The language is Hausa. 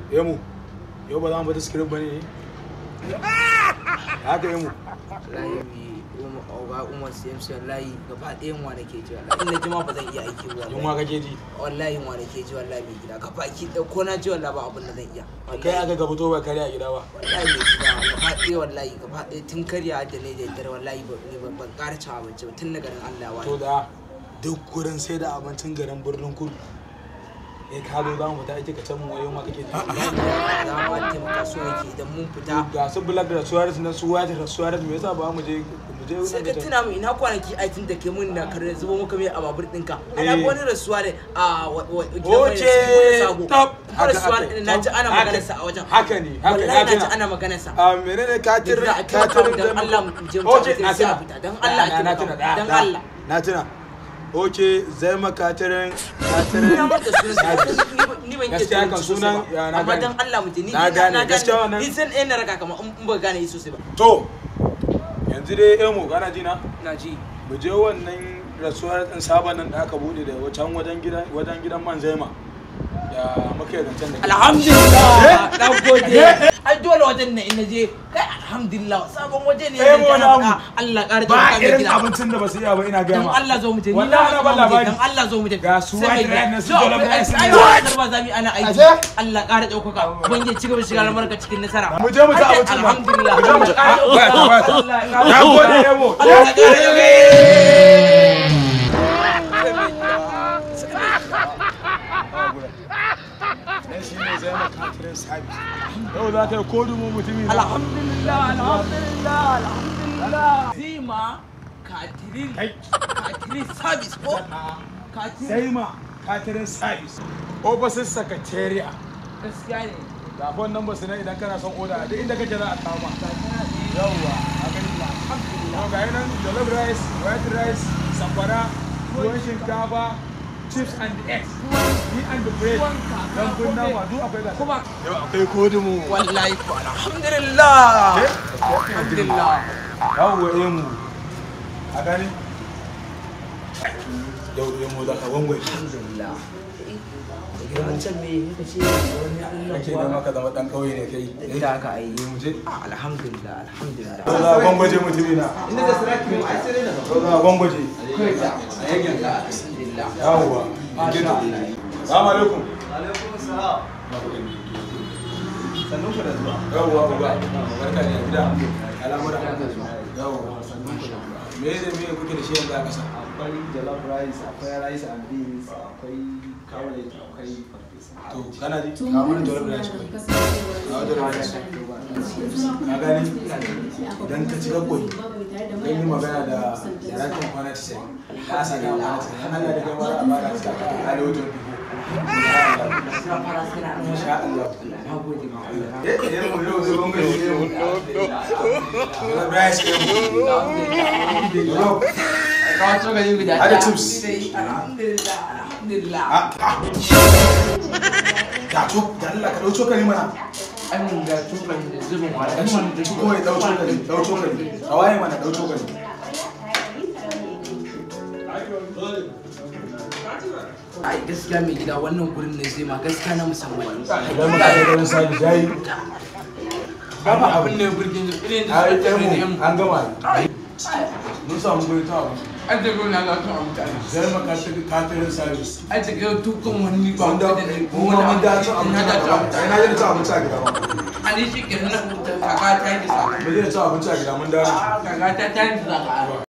Emu, yau ba za mu bata screen ba ne? Haka Emu. wallahi umar oga umar cmc wallahi gaba ɗayan wa nake ji wallahi in na ji ma ba zan iya aiki ba Yun ma wallahi kake ji. wallahi wa nake ji wallahi mai gida gaba ki ɗau ko na ji wallahi ba abin da zan iya Kai aka ga fito ba kare a gida ba. wallahi mai gida gaba ɗaya wallahi gaba ɗaya tun karya da ne da dare wallahi ba ni ban ban ƙara cin abinci ba tun daga nan Allah ya To wani da duk gurin sai da abincin garin birnin kudu. Eh ka zo za mu fita ake ka can mu wayo ma kake ji. za mu taimaka so yake idan mun fita Ga su Black da Suarez na su White da Suarez me yasa ba mu je mu je sai ka wurin da tuna mu ina kwanaki aitin da ke mun na kare zubo muka mai a babur ɗinka Eh. ana wani rasuwa ne a Oke, top. kuma rasuwa Haka, ne na ji ana haka. maganar sa a wajen Haka ne, haka wallahi na ji haka. ana maganar sa A menene katir Da a taimaka mu dan Allah mu je mu Oke, tafi na sai a tuna. fita. Dan Allah a Na taimaka tuna, mu. da, Dan da. Allah. Na tuna. Oke, zai makatirin Ina katirin manta sunan ni ban iya Gaskiya turanci kan sosai sunan, ba. ya, na amma gane. dan Allah mu je ni Na ni gane, gaskiya wannan- ni san ɗaya na raka kamar in ba gane yi sosai ba To, yanzu dai emo kana ji na? na ji Mu je wannan rasuwar ɗin sabon nan da aka buɗe da wacan wajen gidan wajen gidan man zaima. Da muka yi zancen da ke. alhamdulillah na gode ai dole wajen ne in na je kai alhamdulillah sabon waje ne Eh, da mu ana namu. faɗa Allah ƙara Ba taimaka mai irin gida abincin da ba su iya ba ina gaya dan ma. Allah zo mu je ni Wallahi na na ban zo mu je labari. dan Allah zo mu je Ga su Sai mai white gida. rice na su To, jollof ai- rice ai ne. wannan ba za mu yi ana aiki Aje. Allah ƙara ɗaukaka ubangiji ci gaba da shiga albarka cikin nasara Mu je mu ci Ai, abincin nan. alhamdulillah Mu je mu ci- Allah ƙara Ah, waya, ɗaukaka. waya. Allah ƙara Na gode emo. Allah ƙara ɗaukaka. Nan shi ne zai makatirin sabis. Yau za ka yi kodu mu mutumi na. alhamdulillah alhamdulillah alhamdulillah zima katirin Kai. katirin service ko katirin Sai ma katirin sabis. Opposite secretariat. gaskiya ne Ga phone number su nan idan kana son oda duk inda kake za a kawo ma. Yawwa, a gani ba. Yau ga yi nan jollof rice, white rice, sakwara, tuwon shinkafa, chips and eggs, me and the bread, dan kun nama duk akwai gasa. kuma Yau akwai kodu mu. wallahi ko alhamdulillah alhamdulillah Yawwa emu. A gani? Yau emu za ka wangwai. alhamdulillah wancan me kuka ce wani Allah Kake da maka zama dan kauye ne kai. da aka ayi mu je. alhamdulillah alhamdulillah Yau za a gwangwaje mutumi na. inda da sarki mu ai sai da Yau za a gwangwaje. alhamdulillah Yawwa. masha Allah Salamu alaikum. Sannun ku da zuwa. Yawwa uba. Barka da gida. Al'amura. Yawwa. Me ne me kuke da shi yanzu a ƙasa? Akwai jollof rice, akwai rice and beans, akwai carrot, akwai farfesa. To kana ji? Ka mana jollof rice kawai. Ka jollof rice. Ka gani? Idan ka ci gaggwai, zan yi magana da daraktan kwana ta sai. Ka sa ga kwana ta sai. Allah da kai mara a bada ta a da wajen dubu. Insha Allah. Eh, eh, mu yau zai gonga shi ne. Jollof rice ke mu. Jollof. Hada chips. alhamdulillah alhamdulillah Ah, ah. Ga cok, da Allah ka ɗau cokali mana. ai mun ga tukan da zubin wala Ɗan shi ko ya ɗau cokali, ɗau cokali. A waye mana ɗau cokali. ai gaskiya mai gida wannan gurin ne zai ma gaskiya na musamman Idan muka kai garin sabi yayi. babu abin da ya burge ni irin da Ai, suka tafi da ɗan yan mu an gama. Mun samu guri ta abu. an tafi wani ga tun abu tare Zai maka ta katirin sabi. ai ta ga tukan wani ba Mun da da ne mun ma mun da cin abinci na a da gaba. ta Ai na je da cin abinci a gida ba. ani shi ke nan kaka ta yi da sa Mun je da cin abinci a gida mun dawo. kaka ta ta yi da sa